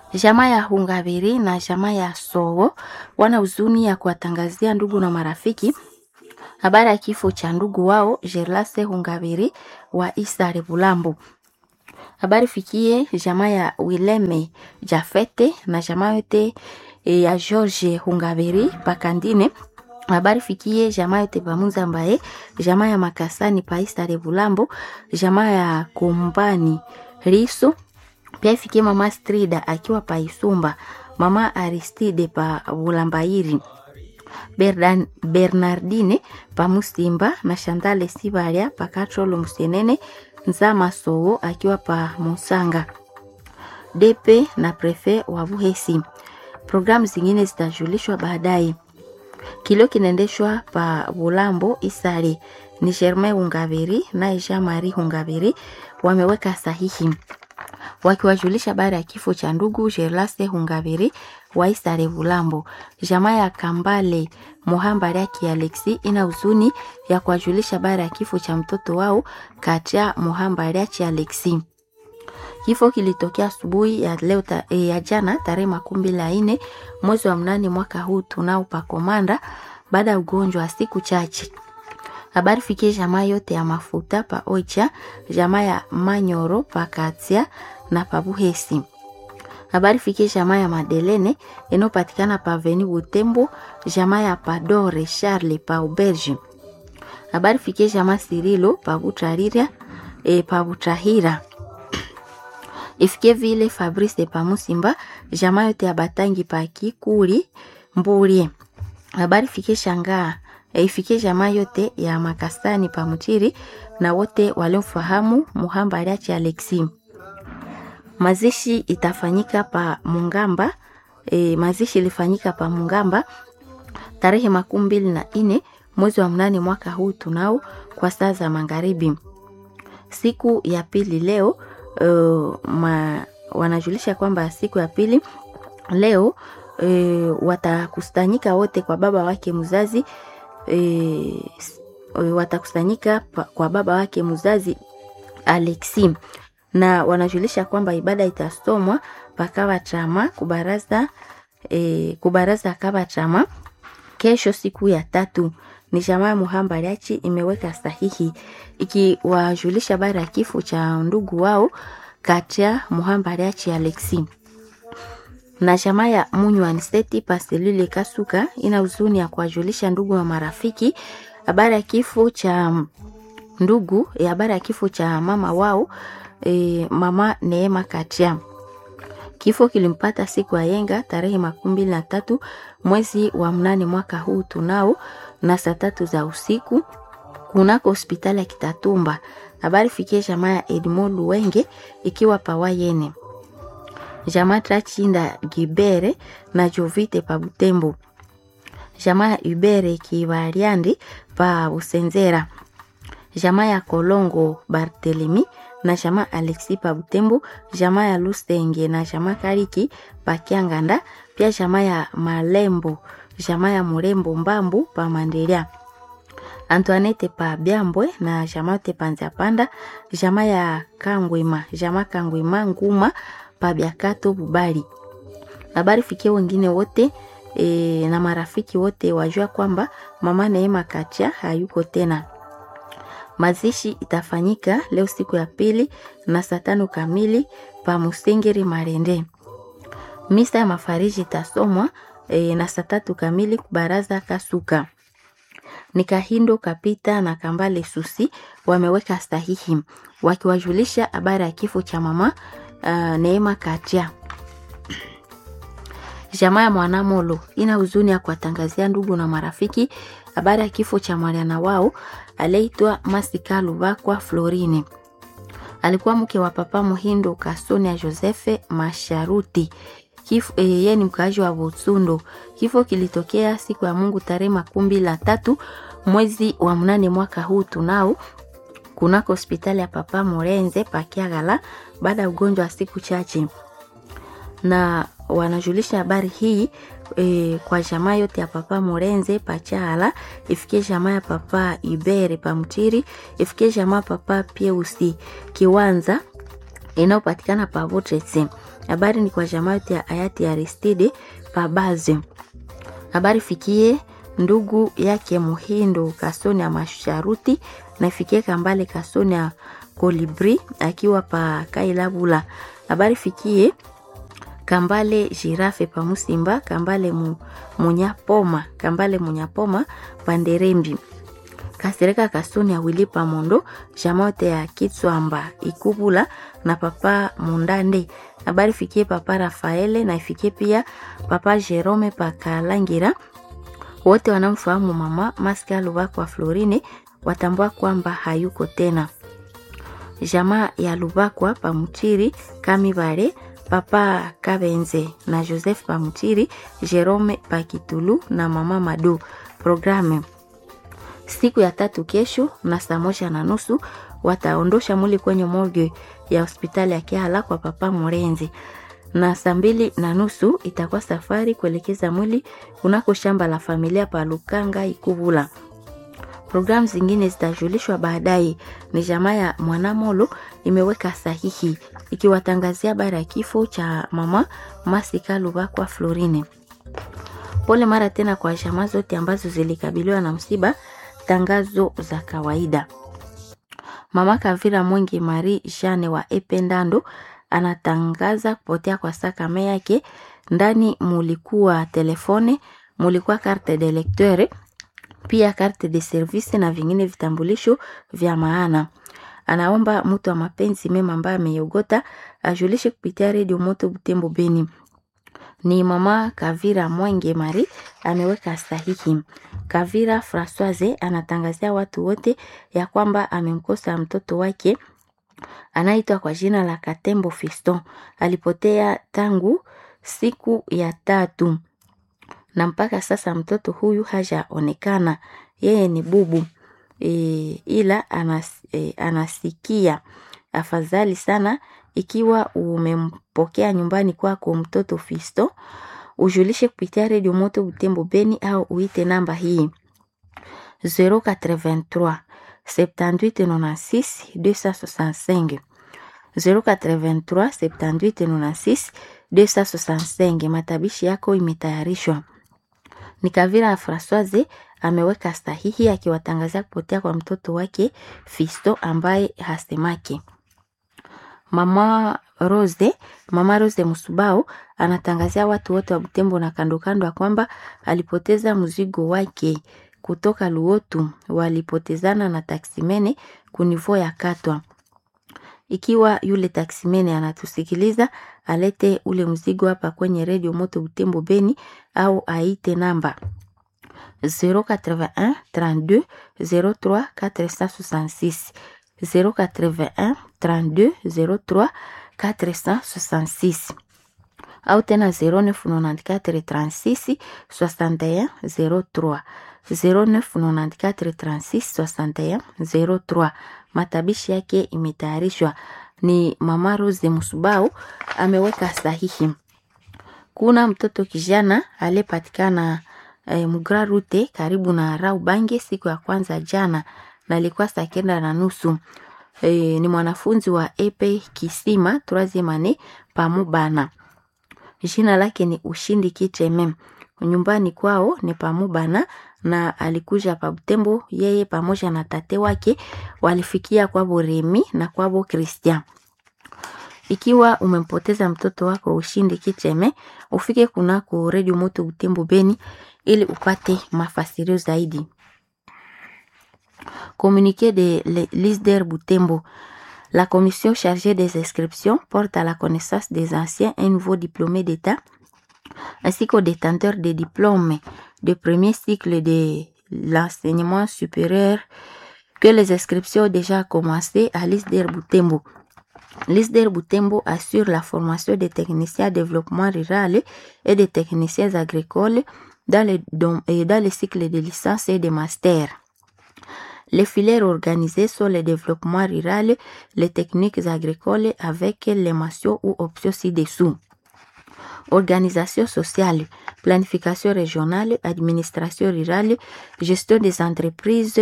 Jamaa ya Hungaviri na jamaa ya Sowo wana huzuni ya kuwatangazia ndugu na marafiki habari ya kifo cha ndugu wao Gerlase Hungaviri wa Isare Bulambo. Habari fikie jamaa ya Wileme Jafete na jamaa yote e, ya George Hungaviri Pakandine. Habari fikie jamaa yote pamunza mbaye jamaa ya Makasani pa Isare Bulambo, jamaa ya Kumbani Riso pia ifikie mama Strida akiwa pa Isumba, mama Aristide pa Bulambairi, Berdan, Bernardine pa Musimba na Shandale Sibaria pa Katrolo Musenene, Nzama Sowo akiwa pa Musanga, DP na prefe wa Buhesi. Programu zingine zitajulishwa baadaye. Kilio kinaendeshwa pa Bulambo Isare ni Germain Hungaviri na Jean Marie Hungaviri wameweka sahihi wakiwajulisha habari ya kifo cha ndugu Gerlase Hungaviri wa Isare Bulambo. Jamaa ya Kambale Muhambariaki Alexi ina huzuni ya kuwajulisha habari ya kifo cha mtoto wao Katia Muhambariaki Alexi. Kifo kilitokea asubuhi ya leo ta, e, ya jana tarehe makumi mbili na nne mwezi wa mnane mwaka huu tunao pa Komanda baada ya ugonjwa wa siku chache. Habari fikie jamaa yote ya mafuta pa Oicha, jamaa ya Manyoro pa Katia na pa Buhesi. Habari fikie jamaa ya Madelene inayopatikana pa Veni Butembo, jamaa ya Padore Charles pa Auberge. Habari fikie jamaa Sirilo pa Butarira, e, pa Butahira ifikie vile Fabrice pa Musimba, jamaa yote ya Batangi pa Kikuri Mburie. Habari fikie shangaa ifikie jamaa yote ya Makasani pa Mutiri na wote waliomfahamu Muhambariachi Alexi. Mazishi itafanyika pa Mungamba. E, mazishi ilifanyika pa Mungamba tarehe makumi mbili na nne mwezi wa mnane mwaka huu tunao kwa saa za magharibi. Siku ya pili leo uh, ma, wanajulisha kwamba siku ya pili leo uh, watakusanyika wote kwa baba wake mzazi e, watakusanyika kwa baba wake mzazi Alexi na wanajulisha kwamba ibada itasomwa pakawa chama kubaraza e, kubaraza kaba chama kesho siku ya tatu. Ni jamaa Muhambariachi imeweka sahihi ikiwajulisha habari ya kifo cha ndugu wao Katia Muhambariachi Alexi na jamaa ya Munywaniseti Paselule Kasuka ina huzuni ya kuwajulisha ndugu na marafiki habari ya kifo cha ndugu ya habari ya kifo cha mama wao e, mama Neema Katia. Kifo kilimpata siku ya yenga tarehe makumi mbili na tatu mwezi wa mnane mwaka huu tunao na saa tatu za usiku kunako hospitali ya Kitatumba. Habari fikie jamaa ya Edmond Luwenge ikiwa pawayene jamaa Trachinda Gibere na Jovite pa Butembo, jamaa ya Ubere Kibariandi pa Busenzera, jamaa ya Kolongo Bartelemi na jamaa Alexi pa Butembo, jamaa ya Lusenge na jamaa Kariki pa Kianganda, pia jamaa ya Malembo, jamaa ya Murembo Mbambu pa Mandelia. Antoinette pa Byambwe na jamaa te Panza Panda, jamaa ya Kangwima, jamaa Kangwima Nguma pa Byakato Bubali. Habari fikie wengine wote e, na marafiki wote wajua kwamba mama Neema Kacha hayuko tena. Mazishi itafanyika leo siku ya pili na saa tano kamili pa Musengeri Marende. Misa ya mafariji itasomwa e, na saa tatu kamili kubaraza Kasuka. Ni Kahindo Kapita na Kambale Susi wameweka sahihi wakiwajulisha habari ya kifo cha mama uh, Neema Katia. Jamaa ya Mwanamolo ina huzuni ya kuwatangazia ndugu na marafiki habari ya kifo cha mwana wao aliyeitwa Masika Lubakwa Florine. Alikuwa mke wa Papa Muhindo Kasonia Josefe Masharuti. Kifo e, yeye ni mkaaji wa Butsundo. Kifo kilitokea siku ya Mungu tarehe makumi la tatu mwezi wa mnane mwaka huu tunao kunako hospitali ya Papa Morenze Pakiagala baada ya ugonjwa wa siku chache, na wanajulisha habari hii e, kwa jamaa yote ya Papa Morenze Pachaala, ifikie jamaa ya Papa Ibere Pamtiri, ifikie jamaa Papa Pieusi Kiwanza inayopatikana pa Votrese. Habari ni kwa jamaa yote ya hayati Aristide Pabaze. Habari fikie ndugu yake Muhindo Kasoni ya Masharuti na ifikie Kambale Kasoni ya Kolibri akiwa pa Kailabula. Habari fikie Kambale Jirafe pa Musimba, Kambale mu, Munyapoma, Kambale Munyapoma Panderembi. Kasereka Kasoni ya Wili pa Mondo, jamote ya Kitswamba Ikubula na papa Mundande. Habari fikie papa Rafaele na ifikie pia papa Jerome pa Kalangira. Wote wanamfahamu mama Maska Lubakwa Florine watambua kwamba hayuko tena. Jamaa ya Lubakwa Pamutiri Kamibare papa Kabenze na Joseph Pamutiri Jerome Pakitulu na mama Madu. Programu siku ya tatu kesho na saa moja na nusu wataondosha mwili kwenye morgue ya hospitali ya Kiala kwa papa Morenzi, na saa mbili na nusu itakuwa safari kuelekeza mwili kunako shamba la familia pa Lukanga Ikubula. Programu zingine zitajulishwa baadaye. Ni jamaa ya Mwanamolo imeweka sahihi ikiwatangazia habari ya kifo cha mama Masika Lubakwa Florine. Pole mara tena kwa jamaa zote ambazo zilikabiliwa na msiba. Tangazo za kawaida. Mama Kavira Mwengi Marie Jane wa Ependando anatangaza kupotea kwa sakame yake. Ndani mulikuwa telefone, mulikuwa carte de lecteur, pia carte de service na vingine vitambulisho vya maana. Anaomba mtu wa mapenzi mema ambaye ameyogota ajulishe kupitia redio Moto Butembo Beni. Ni mama Kavira Mwenge Mari ameweka sahihi. Kavira Francoise anatangazia watu wote ya kwamba amemkosa mtoto wake anaitwa kwa jina la Katembo Fiston. Alipotea tangu siku ya tatu na mpaka sasa mtoto huyu hajaonekana. Yeye ni bubu e, ila anas, e, anasikia. Afadhali sana ikiwa umempokea nyumbani kwako mtoto Fisto, ujulishe kupitia redio Moto Butembo Beni au uite namba hii 083 7896 265 083 7896 265. Matabishi yako imetayarishwa. Ni Kavira ya Francoise ameweka sahihi akiwatangazia kupotea kwa mtoto wake Fisto ambaye hasemake. Mama Rose, Mama Rose Musubao anatangazia watu wote wa Butembo na kando kando ya kwamba alipoteza mzigo wake kutoka Luotu, walipotezana na taksimene kunivo ya Katwa. Ikiwa yule taksimene anatusikiliza, alete ule mzigo hapa kwenye redio Moto Butembo Beni au aite namba 081 32 03 466 081 32 03 466 au tena 0994 36 61 03 0994 36 61 03. Matabishi yake imetayarishwa ni Mama Rose Musubau ameweka sahihi. Kuna mtoto kijana aliyepatikana e, Mugra Rute karibu na Raubange siku ya kwanza jana na alikuwa saa kenda na nusu. E, ni mwanafunzi wa Epe Kisima troisieme annee Pamubana. Jina lake ni Ushindi Kicheme. Nyumbani kwao ni Pamubana na alikuja pa Butembo. Yeye pamoja na tate wake walifikia kwabo Remi na kwabo Christian. Ikiwa umempoteza mtoto wako Ushindi Kicheme, ufike kunako Radio Moto Butembo Beni ili upate mafasirio zaidi. Communiqué de l'ISDER Butembo. La commission chargée des inscriptions porte à la connaissance des anciens et nouveaux diplômés d'État ainsi qu'aux détenteurs des diplômes de premier cycle de l'enseignement supérieur que les inscriptions ont déjà commencé à l'ISDER Butembo. L'ISDER Butembo assure la formation des techniciens développement rural et des techniciens agricoles dans les, dans, dans les cycles de licence et de master. Les filières organisées sont le développement rural, les techniques agricoles avec les mentions ou options ci-dessous. Organisation sociale, planification régionale, administration rurale, gestion des entreprises